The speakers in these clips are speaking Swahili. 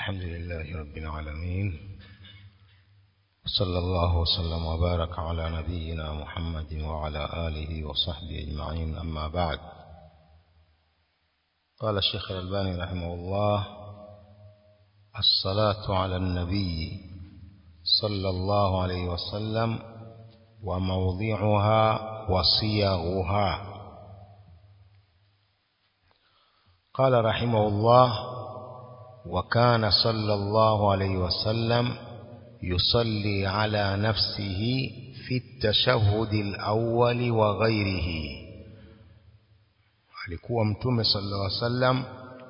الحمد لله رب العالمين صلى الله وسلم وبارك على نبينا محمد وعلى آله وصحبه أجمعين أما بعد قال الشيخ الألباني رحمه الله الصلاة على النبي صلى الله عليه وسلم وموضعها وصيغها قال رحمه الله وكان صلى الله عليه وسلم يصلي على نفسه في التشهد الأول وغيره alikuwa mtume sallallahu alaihi wasallam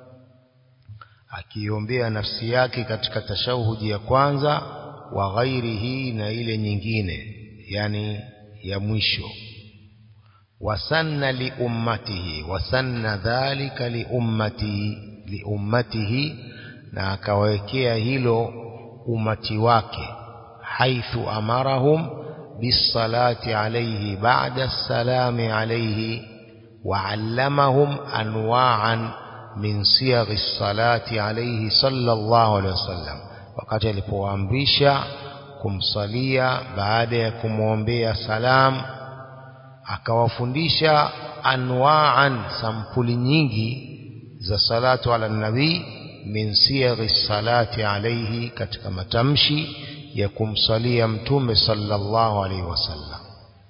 akiombea nafsi yake katika tashahudi ya kwanza wa ghairihi na ile nyingine yani ya mwisho wasanna li ummatihi wasanna dhalika li ummatihi li ummatihi na akawekea hilo umati wake haithu amarahum bisalati alayhi ba'da salami alayhi وعلمهم أنواعا من صيغ الصلاة عليه صلى الله عليه وسلم wakati alipoamrisha kumsalia baada ya kumwombea salam akawafundisha anwaan sampuli nyingi za salatu ala nabii min siyaghi salati alayhi katika matamshi ya kumsalia mtume sallallahu alayhi wasallam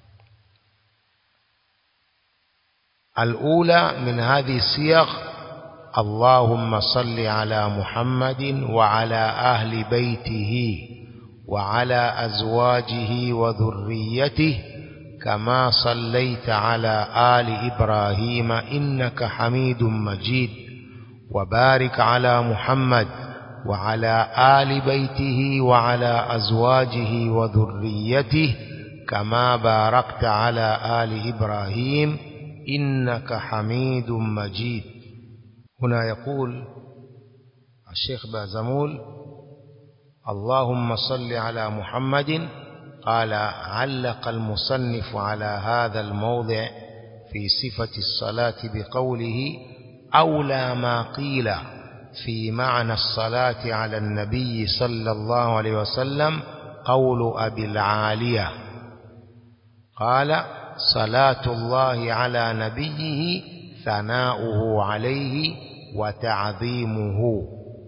الأولى من هذه السياق اللهم صل على محمد وعلى أهل بيته وعلى أزواجه وذريته كما صليت على آل إبراهيم إنك حميد مجيد وبارك على محمد وعلى آل بيته وعلى أزواجه وذريته كما باركت على آل إبراهيم إنك حميد مجيد هنا يقول الشيخ بازمول اللهم صل على محمد قال علق المصنف على هذا الموضع في صفة الصلاة بقوله أولى ما قيل في معنى الصلاة على النبي صلى الله عليه وسلم قول أبي العالية قال صلاة الله على نبيه ثناؤه عليه وتعظيمه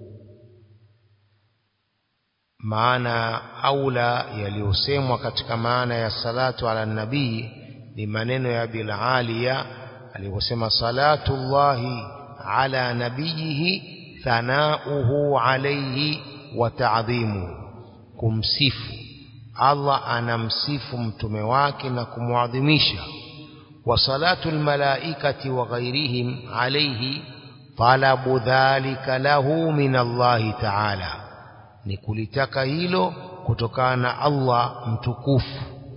maana aula yaliyosemwa katika maana ya salatu ala nabii ni maneno ya bilaliya aliposema salatullahi ala nabiyihi thanauhu alaihi wa ta'dhimuhu kumsifu Allah anamsifu mtume wake na kumwadhimisha wa salatu almalaikati wa ghairihim alayhi talabu dhalika lahu min Allah ta'ala ni kulitaka hilo kutokana na Allah mtukufu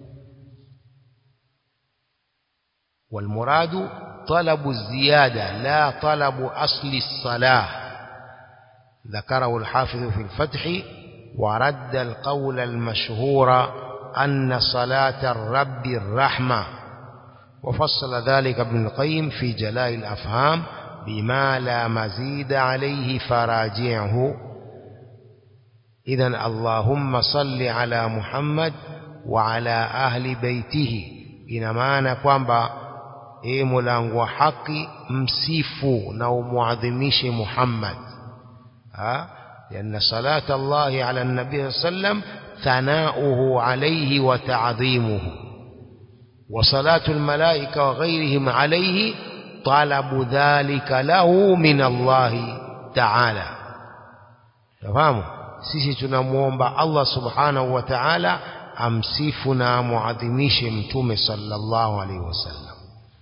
والمراد طلب الزيادة لا طلب أصل الصلاة ذكره الحافظ في الفتح ورد القول المشهور أن صلاة الرب الرحمة وفصل ذلك ابن القيم في جلاء الأفهام بما لا مزيد عليه فراجعه إذا اللهم صل على محمد وعلى أهل بيته ina maana kwamba ee mulango wa haki msifu na umuadhimishe Muhammad ha لأن صلاة الله على النبي صلى الله عليه وسلم ثناؤه عليه وتعظيمه وصلاة الملائكة وغيرهم عليه طلب ذلك له من الله تعالى تفهموا sisi tunamuomba Allah subhanahu wa ta'ala amsifu na amuadhimishe mtume sallallahu alaihi wasallam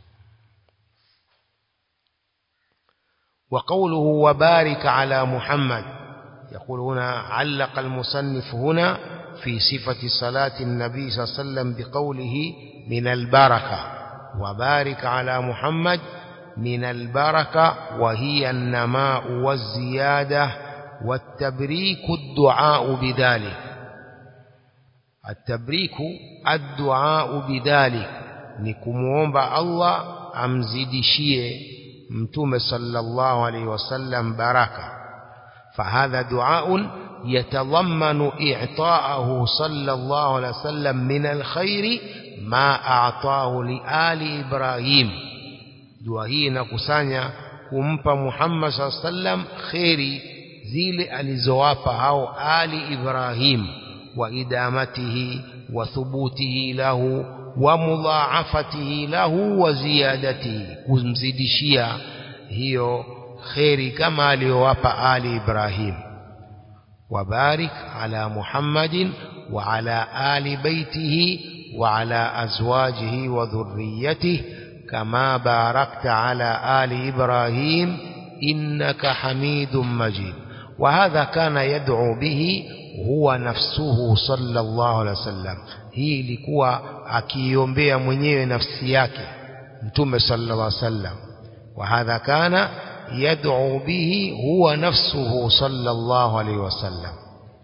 وقوله وبارك على محمد يقول هنا علق المصنف هنا في صفة صلاة النبي صلى الله عليه وسلم بقوله من البركة وبارك على محمد من البركة وهي النماء والزيادة والتبريك الدعاء بذلك التبريك الدعاء بذلك نكموomba Allah amzidishie mtume sallallahu alaihi wasallam baraka فهذا دعاء يتضمن إعطاءه صلى الله عليه وسلم من الخير ما أعطاه لآل إبراهيم dua hii inakusanya kumpa Muhammad SAW sallam kheri zile alizowapa hao ali Ibrahim wa idamatihi wa thubutihi lahu wa mudhaafatihi lahu wa ziyadatihi kumzidishia hiyo kheri kama aliyowapa ali Ibrahim وبارك على محمد وعلى آل بيته وعلى أزواجه وذريته كما باركت على آل إبراهيم إنك حميد مجيد وهذا كان يدعو به هو نفسه صلى الله عليه وسلم hii ilikuwa akiiombea mwenyewe nafsi yake mtume sallallahu alaihi wasallam wa hadha kana yad'u bihi huwa nafsuhu sallallahu alaihi wasallam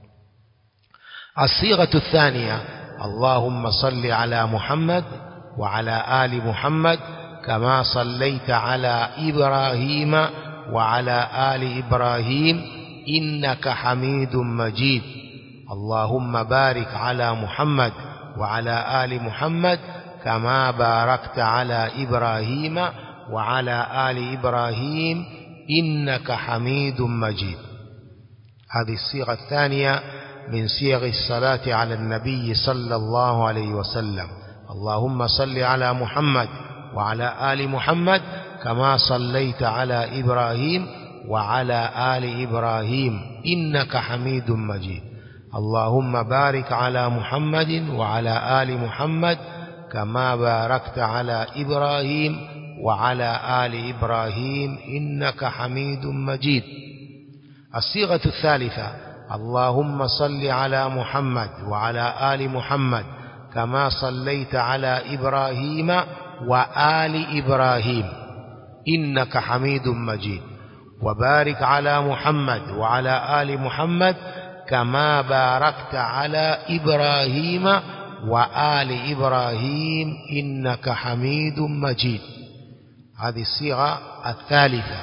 الصيغة الثانية اللهم صل على محمد وعلى آل محمد كما صليت على إبراهيم وعلى آل إبراهيم إنك حميد مجيد اللهم بارك على محمد وعلى آل محمد كما باركت على إبراهيم وعلى آل إبراهيم إنك حميد مجيد هذه الصيغة الثانية من صيغ الصلاة على النبي صلى الله عليه وسلم اللهم صل على محمد وعلى آل محمد كما صليت على إبراهيم وعلى آل إبراهيم إنك حميد مجيد اللهم بارك على محمد وعلى آل محمد كما باركت على إبراهيم وعلى آل إبراهيم إنك حميد مجيد الصيغة الثالثة اللهم صل على محمد وعلى آل محمد كما صليت على إبراهيم وآل إبراهيم إنك حميد مجيد وبارك على محمد وعلى آل محمد كما باركت على إبراهيم وآل إبراهيم إنك حميد مجيد هذه الصيغة الثالثة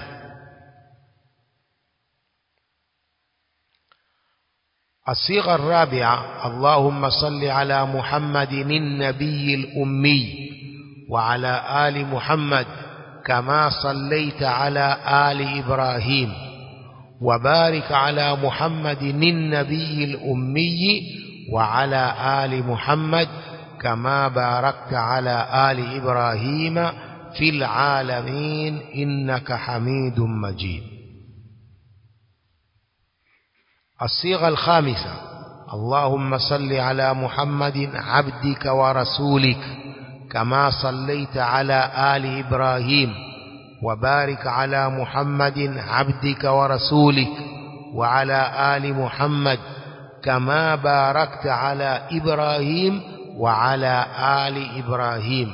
الصيغة الرابعة اللهم صل على محمد النبي الأمي وعلى آل محمد كما صليت على آل إبراهيم وبارك على محمد النبي الأمي وعلى آل محمد كما باركت على آل إبراهيم في العالمين إنك حميد مجيد الصيغة الخامسة اللهم صل على محمد عبدك ورسولك كما صليت على آل إبراهيم وبارك على محمد عبدك ورسولك وعلى آل محمد كما باركت على إبراهيم وعلى آل إبراهيم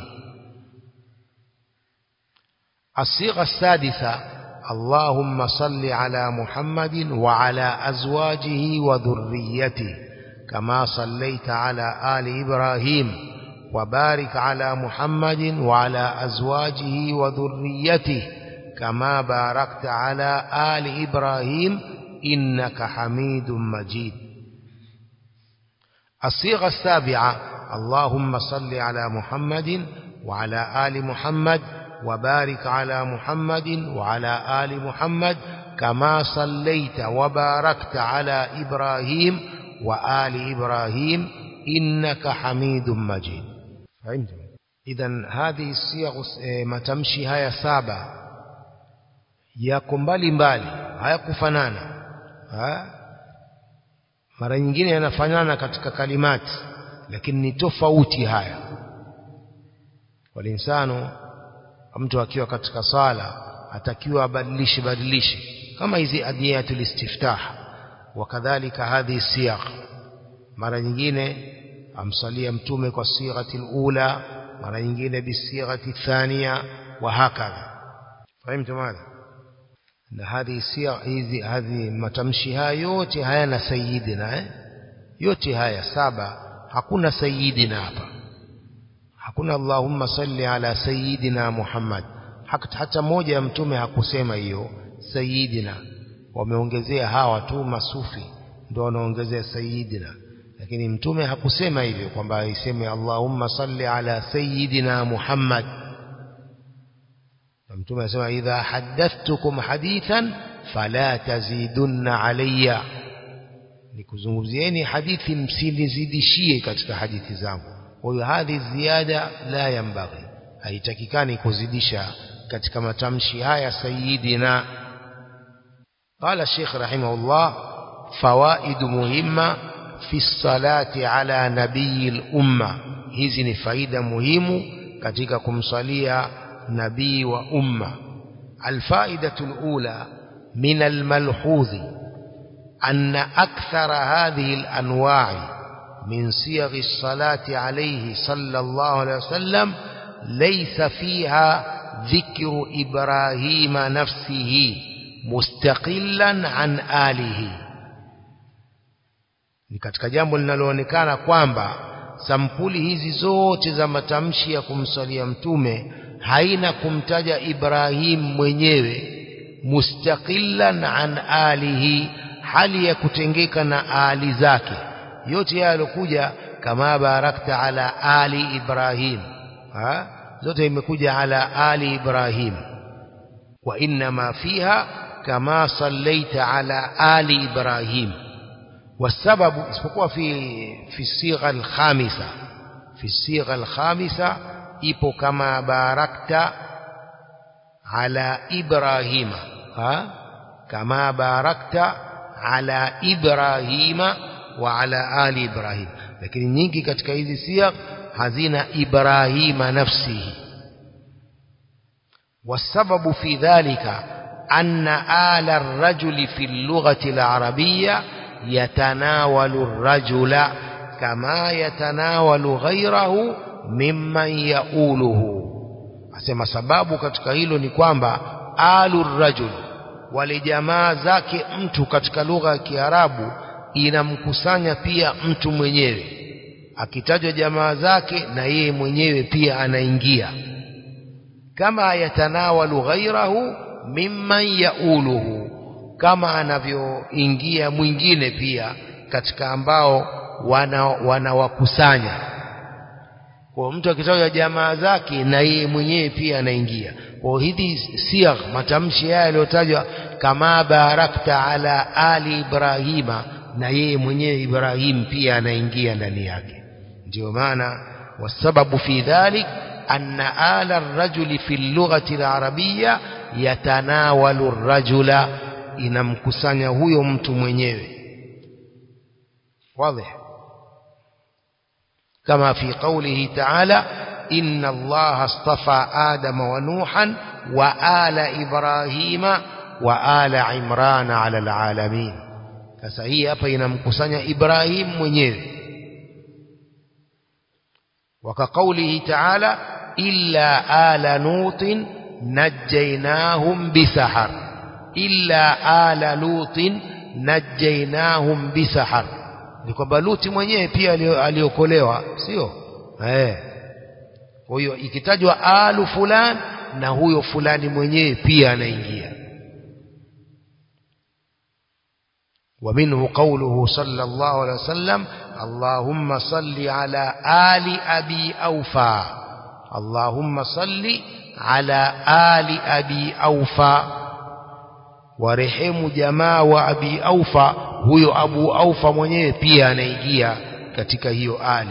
الصيغة السادسة اللهم صل على محمد وعلى أزواجه وذريته كما صليت على آل إبراهيم وبارك على محمد وعلى أزواجه وذريته كما باركت على آل إبراهيم إنك حميد مجيد الصيغة السابعة اللهم صل على محمد وعلى آل محمد وبارك على محمد وعلى آل محمد كما صليت وباركت على إبراهيم وآل إبراهيم إنك حميد مجيد فهمتم إذا هذه الصيغ matamshi haya saba yako mbali mbali hayakufanana ha? mara nyingine yanafanana katika kalimati lakini ni tofauti haya walinsano mtu akiwa katika sala atakiwa abadilishe badilishe kama hizi adiyatul istiftah wakadhalika hadhi siyaq mara nyingine amsalia mtume kwa sighati ula mara nyingine bisighati thania wa hakadha fahimu madha na hadhi siyaq hizi hadhi matamshi haya yote hayana sayyidina eh? yote haya saba hakuna sayyidina hapa hakuna Allahumma salli ala sayyidina Muhammad hata moja ya mtume hakusema hiyo sayyidina wameongezea hawa tu masufi ndio wanaongezea sayyidina lakini mtume hakusema hivyo kwamba iseme Allahumma salli ala sayyidina Muhammad na mtume anasema idha haddathtukum hadithan fala tazidunna alayya nikuzungumzieni hadithi msinizidishie katika hadithi zangu kwa hiyo hadhi ziada la yambaghi haitakikani kuzidisha katika matamshi haya sayyidina قال الشيخ رحمه الله فوائد مهمة في الصلاة على نبي الأمة hizi ni faida muhimu katika kumsalia nabii wa umma alfaidatu alula min almalhudhi أن أكثر هذه الأنواع من صيغ الصلاة عليه صلى الله عليه وسلم ليس فيها ذكر إبراهيم نفسه مستقلا عن آله ni katika jambo linaloonekana kwamba sampuli hizi zote za matamshi ya kumsalia mtume haina kumtaja Ibrahim mwenyewe mustaqillan an alihi hali ya kutengeka na ali zake yote haya yalokuja kama barakta ala ali Ibrahim ha? zote imekuja ala ali Ibrahim wa inma fiha kama sallaita ala ali Ibrahim والسبب isipokuwa fi fi sigha al-khamisa fi sigha al-khamisa ipo kama barakta ala ibrahima ha kama barakta ala ibrahima wa ala ali ibrahim lakini nyingi katika hizi sigha hazina ibrahima nafsihi والسبب في ذلك أن آل الرجل في اللغة العربية يتناول الرجل كما يتناول غيره ممن يؤوله asema sababu katika hilo ni kwamba alu rajul wale jamaa zake mtu katika lugha ya Kiarabu inamkusanya pia mtu mwenyewe akitajwa jamaa zake na yeye mwenyewe pia anaingia kama yatanawalu ghairahu mimman yauluhu kama anavyoingia mwingine pia katika ambao wanawakusanya wana kwa mtu akitaja jamaa zake na yeye mwenyewe pia anaingia kwa hizi siagh matamshi haya yaliyotajwa kama barakta ala ali ibrahima na yeye mwenyewe ibrahim pia anaingia ndani yake ndio maana wasababu fi dhalik anna ala ar-rajuli fi al-lughati al-arabiyya yatanawalu ar-rajula inamkusanya huyo mtu mwenyewe واضح كما في قوله تعالى إن الله اصطفى آدم ونوحا وآل إبراهيم وآل عمران على العالمين sasa hii hapa inamkusanya Ibrahim mwenyewe وكقوله تعالى إلا آل نوط نجيناهم بسحر illa ala lutin najainahum bisahar ni kwamba luti mwenyewe pia aliokolewa sio eh kwa hiyo ikitajwa alu fulan na huyo fulani mwenyewe pia anaingia ومنه قوله صلى الله عليه وسلم اللهم صل على آل أبي أوفى اللهم صل على آل أبي أوفى warehemu jamaa wa abi aufa huyo abu aufa mwenyewe pia anaingia katika hiyo ali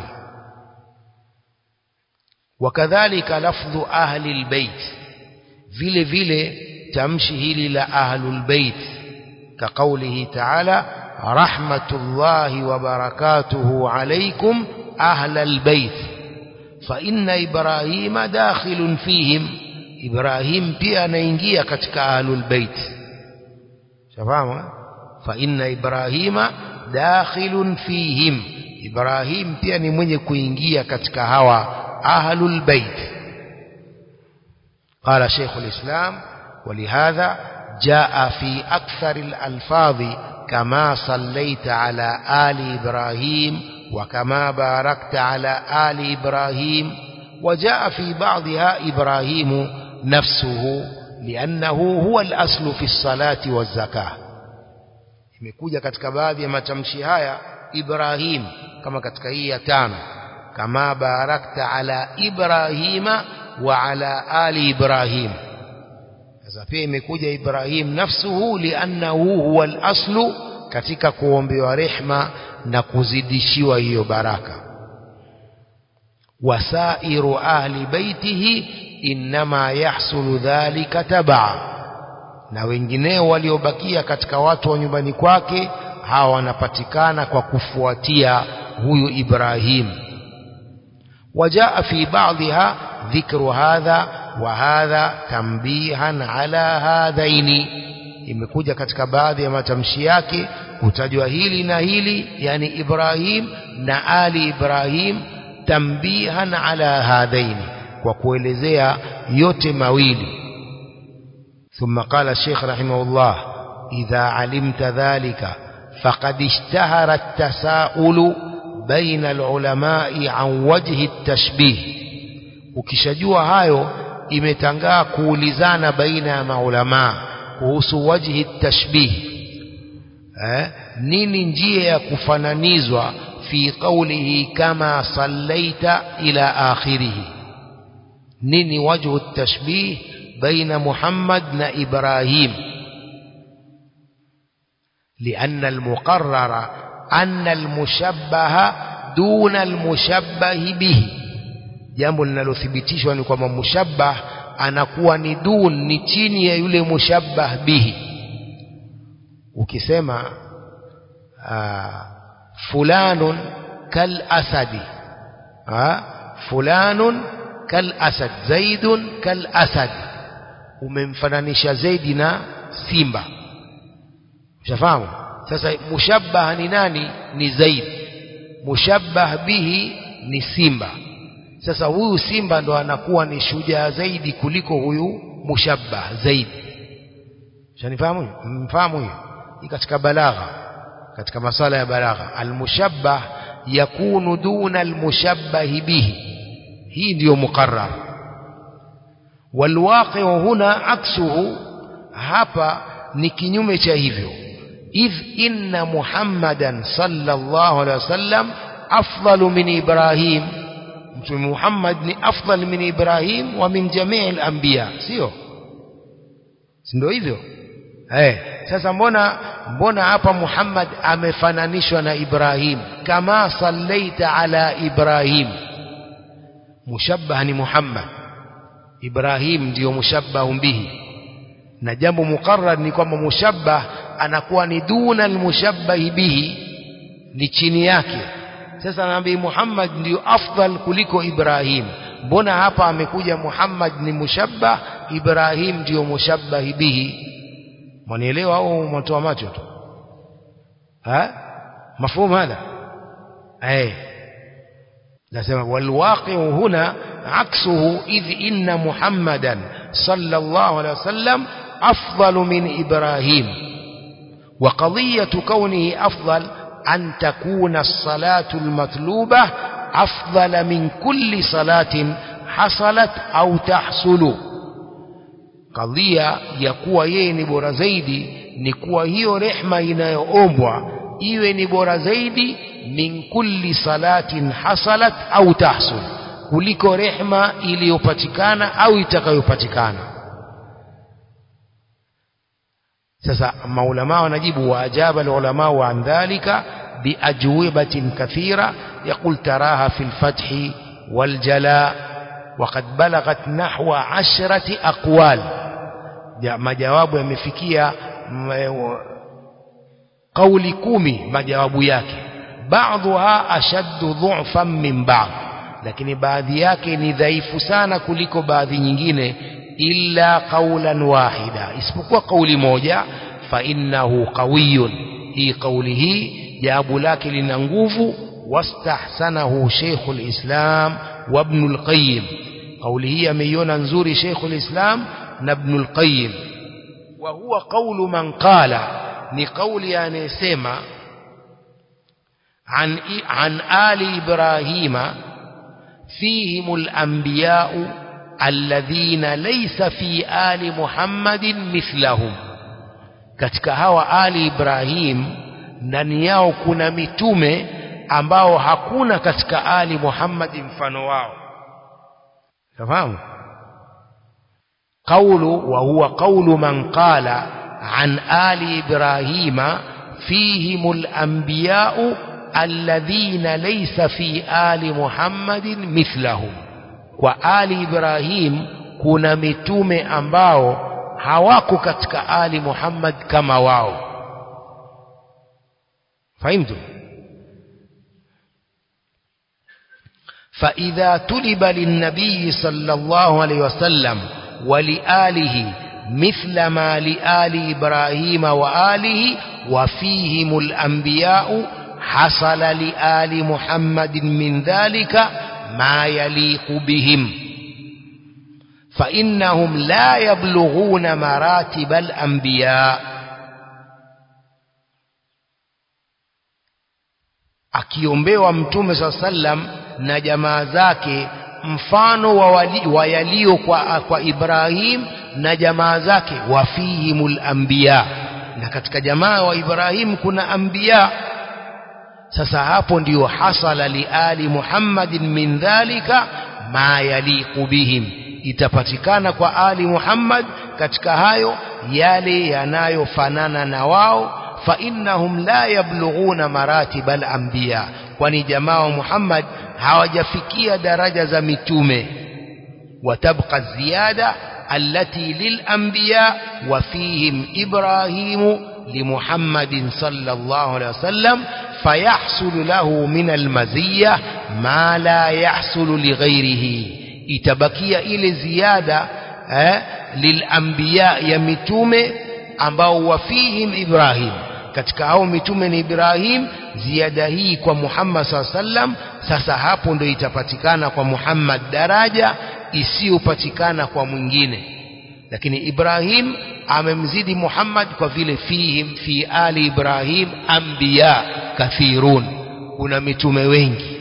wakadhalika lafdhu ahli albayt vile vile tamshi hili la ahlul bait كقوله تعالى رحمة الله وبركاته عليكم أهل البيت فإن إبراهيم داخل فيهم إبراهيم pia anaingia katika ahlul bait shafahamu fa inna ibrahima dakhilun fihim ibrahim pia ni mwenye kuingia katika hawa ahlul bait قال شيخ الإسلام ولهذا جاء في أكثر الألفاظ كما صليت على آل إبراهيم وكما باركت على آل إبراهيم وجاء في بعضها إبراهيم نفسه لأنه هو الأصل في الصلاة والزكاة imekuja katika baadhi ya matamshi haya Ibrahim kama katika hii ya tano kama barakta ala Ibrahima wa ala ali Ibrahim sasa pia imekuja Ibrahim nafsuhu liannahu huwa al-aslu katika kuombewa rehma na kuzidishiwa hiyo baraka wasairu ahli baitihi inma yahsulu dhalika tabaa na wengineo waliobakia katika watu wa nyumbani kwake hawa wanapatikana kwa kufuatia huyu Ibrahim وجاء في بعضها ذكر هذا وهذا تنبيها على هذين imekuja katika baadhi ya matamshi yake kutajwa hili na hili yani Ibrahim na ali Ibrahim tambihan ala hadhaini kwa kuelezea yote mawili ثم قال الشيخ رحمه الله إذا علمت ذلك فقد اشتهر التساؤل بين العلماء عن وجه التشبيه ukishajua hayo imetangaa kuulizana baina ya maulamaa kuhusu wajhi tashbih eh, nini njia ya kufananizwa fi qawlihi kama sallaita ila akhirih nini wajhu tashbih baina Muhammad na Ibrahim لأن المقرر أن المشبه دون المشبه به jambo linalothibitishwa ni kwamba mushabbah anakuwa ni dun ni chini ya yule mushabbah bihi ukisema aa, fulanun kal asadi aa, fulanun kal asad zaidun kal asad umemfananisha zaidi na simba ushafahamu sasa mushabbah ni nani ni zaid mushabbah bihi ni simba sasa huyu simba ndo anakuwa ni shujaa zaidi kuliko huyu mushabbah zaidi shanifahamu mfahamu hiyo hii katika balagha katika masala ya balagha almushabbah yakunu duna almushabbah bihi hii ndiyo muqarrar walwaqi huna aksuhu hapa ni kinyume cha hivyo idh inna muhammadan sallallahu alaihi wasallam afdalu min ibrahim mtume Muhammad ni afdal min Ibrahim wa min jamii al-anbiya sio ndio hivyo eh sasa mbona mbona hapa Muhammad amefananishwa na Ibrahim kama sallaita ala Ibrahim mushabbah ni Muhammad Ibrahim ndio mushabbah bihi na jambo muqarrar ni kwamba mushabbah anakuwa ni duna al-mushabbah bihi ni chini yake sasa nabii Muhammad ndio afdal kuliko Ibrahim mbona hapa amekuja Muhammad ni mushabbah Ibrahim ndio mushabbah bihi mwanielewa au mtoa macho tu ha mafhumu hada eh nasema walwaqi huna aksuhu idh inna Muhammadan sallallahu alaihi wasallam afdal min Ibrahim وقضية كونه أفضل أن تكون الصلاة المطلوبة أفضل من كل صلاة حصلت أو تحصل قضية يكوى يني بورا زيدي نكوى هي رحمة inayoombwa iwe ni bora zaidi min kulli salatin hasalat au tahsul kuliko rehma iliyopatikana au itakayopatikana sasa maulama wanajibu waajaba alulama an dhalika بأجوبة كثيرة يقول تراها في الفتح والجلاء وقد بلغت نحو عشرة أقوال ما جواب يمفكية قول كومي ما جواب yake بعضها أشد ضعفا من بعض lakini baadhi yake ni dhaifu sana kuliko baadhi nyingine illa qawlan wahida isipokuwa kauli moja fa innahu qawiyun hii kauli hii jawabu lake lina nguvu wastahsanahu Sheikhul Islam wa Ibn al-Qayyim kauli hii ameiona nzuri Sheikhul Islam na Ibn al-Qayyim wa huwa qawlu man qala ni kauli anayesema عن عن آل إبراهيم فيهم الأنبياء الذين ليس في آل محمد مثلهم katika hawa ali Ibrahim ndani yao kuna mitume ambao hakuna katika ali Muhammad mfano wao tafahamu قول وهو قول من قال عن آل إبراهيم فيهم الأنبياء الذين ليس في آل محمد مثلهم وآل إبراهيم kuna mitume ambao hawako katika ali Muhammad kama wao fahimtu فإذا تلب للنبي صلى الله عليه وسلم ولآله مثل ما لآل إبراهيم وآله وفيهم الأنبياء حصل لآل محمد من ذلك ما يليق بهم فإنهم لا يبلغون مراتب الأنبياء akiombewa mtume saa sallam na jamaa zake mfano wa, wali, wa yaliyo kwa, kwa Ibrahim na jamaa zake wafihimul anbiya na katika jamaa wa Ibrahim kuna anbiya sasa hapo ndiyo hasala liali Muhammadin min dhalika ma yaliqu bihim itapatikana kwa ali Muhammad katika hayo yale yanayofanana na wao fa innahum la yablughuna maratib al-anbiya kwani jamaa wa Muhammad hawajafikia daraja za mitume watabqa ziyada allati lilanbiya wa fihim ibrahimu limuhammadin sallallahu alaihi wasallam fayahsulu lahu min almaziyya ma la yahsulu lighairihi itabakia ile ziada eh, lilanbiya ya mitume ambao wafihim ibrahim katika hao mitume ni Ibrahim ziada hii kwa Muhammad sallam sasa hapo ndio itapatikana kwa Muhammad daraja isiyopatikana kwa mwingine lakini Ibrahim amemzidi Muhammad kwa vile fihim fi ali Ibrahim anbiya kathirun kuna mitume wengi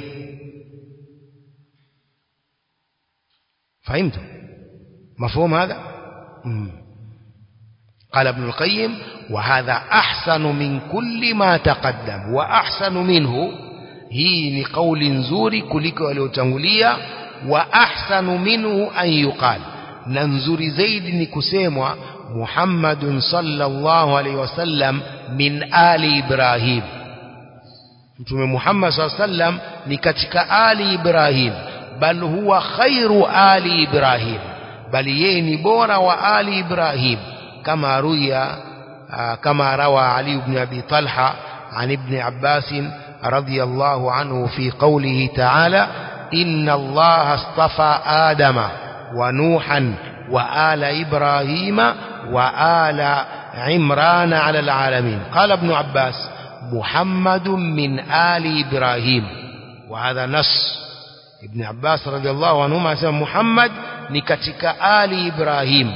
فهمت مفهوم هذا مم. قال ابن القيم وهذا أحسن من كل ما تقدم وأحسن منه هي لقول نزوري كلك وليوتنغليا وأحسن منه أن يقال ننزور زيد نكسيموا محمد صلى الله عليه وسلم من آل إبراهيم mtume Muhammad SAW sallam ni katika ali Ibrahim bal huwa khairu ali Ibrahim bali yeye ni bora wa ali Ibrahim كما روي كما روى علي بن أبي طلحة عن ابن عباس رضي الله عنه في قوله تعالى إن الله اصطفى آدم ونوحا وآل إبراهيم وآل عمران على العالمين قال ابن عباس محمد من آل إبراهيم وهذا نص ابن عباس رضي الله عنهما سمى محمد نكتك آل إبراهيم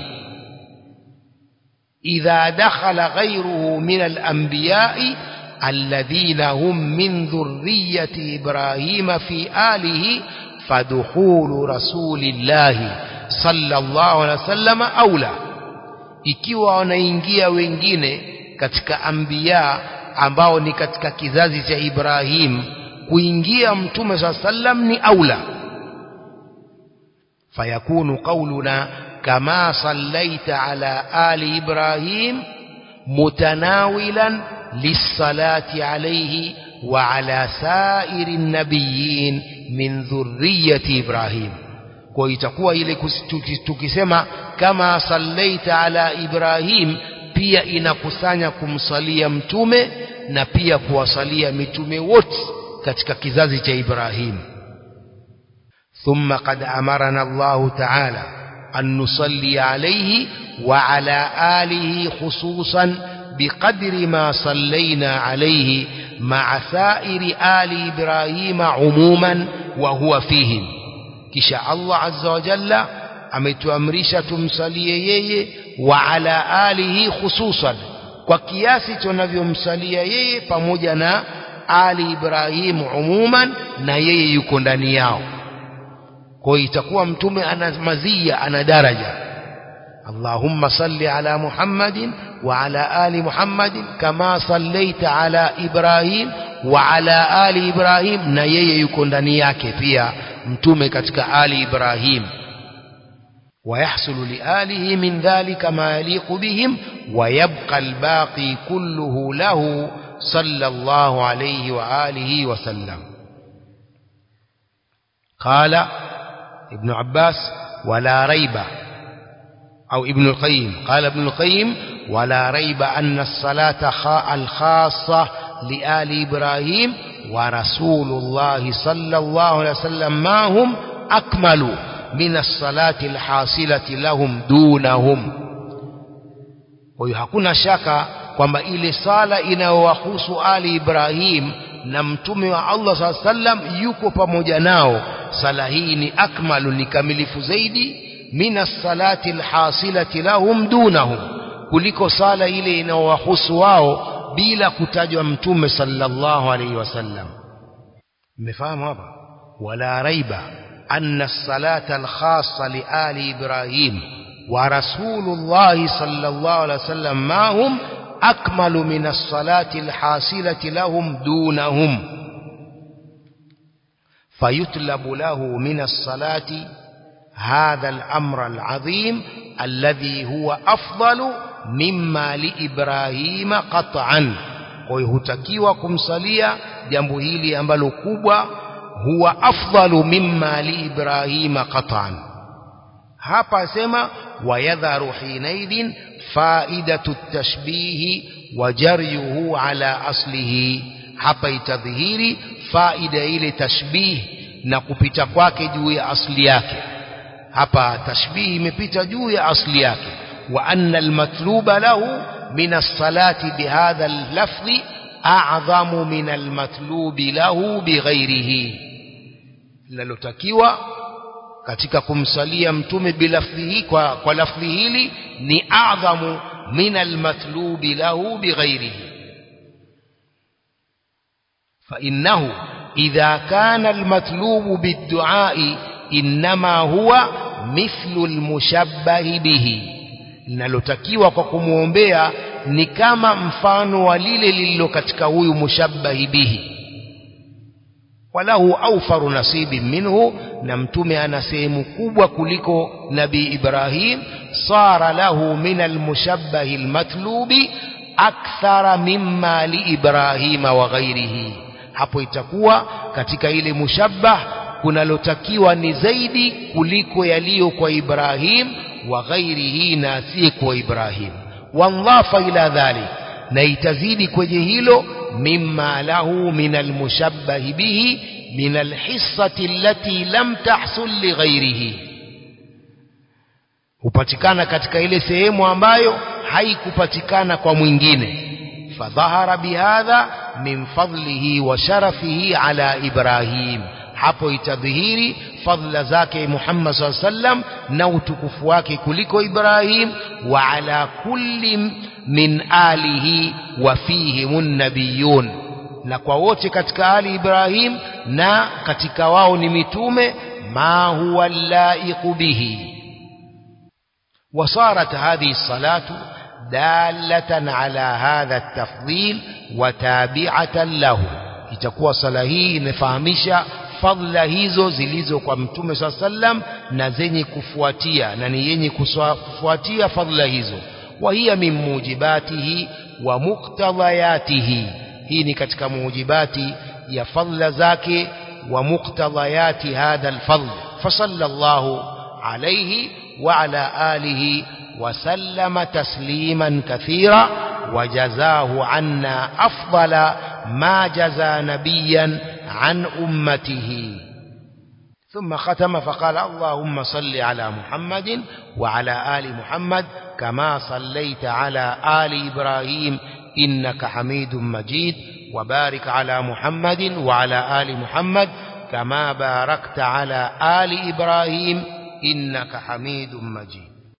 إذا دخل غيره من الأنبياء الذين هم من ذرية إبراهيم في آله فدخول رسول الله صلى الله عليه وسلم أولى ikiwa wanaingia wengine katika anbiya ambao ni katika kizazi cha Ibrahim kuingia mtume swalla sallam ni aula fayakunu qauluna كما صليت على آل إبراهيم متناولا للصلاة عليه وعلى سائر النبيين من ذرية إبراهيم kwa itakuwa ile tukisema kama sallaita ala Ibrahim pia inakusanya kumsalia mtume na pia kuwasalia mitume wote katika kizazi cha Ibrahim thumma qad amarana Allah ta'ala أن نصلي عليه وعلى آله خصوصا بقدر ما صلينا عليه مع سائر آل إبراهيم عموما وهو فيهم كشاء الله عز وجل ametuamrisha tumsalie yeye wa ala alihi khususan kwa kiasi tunavyomsalia yeye pamoja na ali Ibrahim umuman na yeye yuko ndani yao kwa hiyo itakuwa mtume ana mazia ana daraja اللهم صل على محمد وعلى آل محمد كما صليت على إبراهيم وعلى آل إبراهيم na yeye yuko ndani yake pia mtume katika ali Ibrahim ويحصل لآله من ذلك ما يليق بهم ويبقى الباقي كله له صلى الله عليه وآله وسلم قال ابن عباس ولا ريب أو ابن القيم قال ابن القيم ولا ريب أن الصلاة الخاصة لآل إبراهيم ورسول الله صلى الله عليه وسلم ما هم أكمل من الصلاة الحاصلة لهم دونهم ويحكون شك kwamba ile sala inayowahusu ali Ibrahim na mtume wa Allah saa sallam yuko pamoja nao sala hii ni akmalu ni kamilifu zaidi min as-salati al-hasilati lahum dunahum kuliko sala ile inayowahusu wao bila kutajwa mtume sallallahu alayhi wasallam mmefahamu hapa wala raiba anna as-salata al-khassa li ali ibrahim wa rasulullah sallallahu alayhi wasallam ma hum akmalu min as-salati al-hasilati lahum dunahum fayutlabu lahu min as-salati هذا الأمر العظيم الذي هو أفضل مما لإبراهيم قطعا ويهتكيوا kumsalia jambo hili ambalo kubwa huwa afdalu mimma liibrahima qat'an hapa asema wayadharu hinaidhin faidatu at-tashbih wa jaryuhu ala aslihi hapa itadhihiri faida ile tashbih na kupita kwake juu ya asli yake hapa tashbihi imepita juu ya asli yake wa anna almatluba lahu min as-salati bihadha al-lafzi a'zamu min almatlubi lahu bighairihi linalotakiwa katika kumsalia mtume bilafdhihi kwa, kwa lafdhi hili ni a'zamu min almatlubi lahu bighairihi fa innahu idha kana almatlubu bid-du'a inma huwa mithlu almushabbahi bihi linalotakiwa kwa kumwombea ni kama mfano wa lile lililo katika huyu mushabbahi bihi walahu awfaru nasibi minhu na mtume ana sehemu kubwa kuliko nabii Ibrahim sara lahu min almushabbahi almatlubi akthara mimma li Ibrahima wa ghairihi hapo itakuwa katika ile mushabbah kunalotakiwa ni zaidi kuliko yaliyo kwa Ibrahim wa ghairihi na asiye kwa Ibrahim wanlafa ila dhalik na itazidi kwenye hilo mimma lahu min almushabbahi bihi min alhissati allati lam tahsul li ghairihi hupatikana katika ile sehemu ambayo haikupatikana kwa mwingine fadhahara bihadha min fadlihi wa sharafihi ala Ibrahim hapo itadhihiri fadhila zake Muhammad SAW sallam na utukufu wake kuliko Ibrahim wa ala kulli min alihi wa fihimun nabiyun na kwa wote katika ali Ibrahim na katika wao ni mitume ma huwa laiqu bihi وصارت هذه الصلاة دالة على هذا التفضيل وتابعة له itakuwa sala hii inafahamisha fadhila hizo zilizo kwa mtume saa sallam na zenye kufuatia na ni yenye kufuatia fadhila hizo wa hiya min mujibatihi wa muktadhayatihi hii ni katika mujibati ya fadhila zake wa muktadhayati hadha alfadl fasallallahu alayhi wa ala alihi وسلم تسليما كثيرا وجزاه عنا أفضل ما جزى نبيا عن أمته ثم ختم فقال اللهم صل على محمد وعلى آل محمد كما صليت على آل إبراهيم إنك حميد مجيد وبارك على محمد وعلى آل محمد كما باركت على آل إبراهيم إنك حميد مجيد